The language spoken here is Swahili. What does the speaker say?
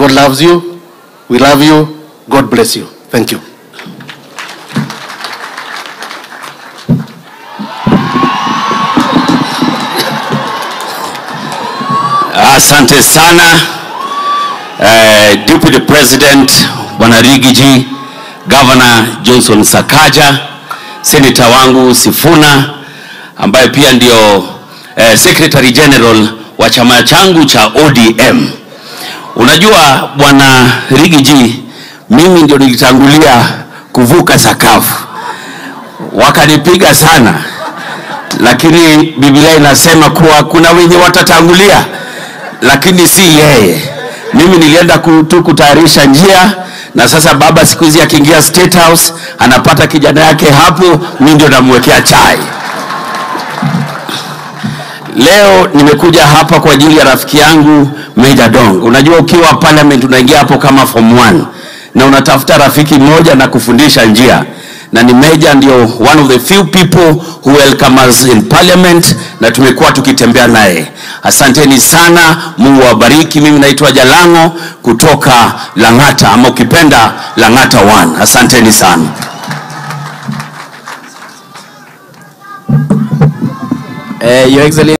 God loves you. We love you. God bless you. Thank you. Asante sana eh, Deputy President Bwana Rigiji, Governor Johnson Sakaja, Senator wangu Sifuna ambaye pia ndio eh, Secretary General wa chama changu cha ODM. Unajua Bwana Rigiji, mimi ndio nilitangulia kuvuka sakafu, wakanipiga sana, lakini Biblia inasema kuwa kuna wenye watatangulia lakini si yeye. Mimi nilienda ku- tu kutayarisha njia, na sasa baba siku hizi akiingia State House anapata kijana yake hapo, mimi ndio namwekea chai. Leo nimekuja hapa kwa ajili ya rafiki yangu Meja Dong. Unajua ukiwa parliament unaingia hapo kama form 1 na unatafuta rafiki mmoja na kufundisha njia, na ni Meja ndio one of the few people who welcome us in parliament, na tumekuwa tukitembea naye. Asanteni sana, Mungu awabariki. Mimi naitwa Jalango kutoka Lang'ata, ama ukipenda Lang'ata 1. Asanteni sana. Uh, Your Excellency.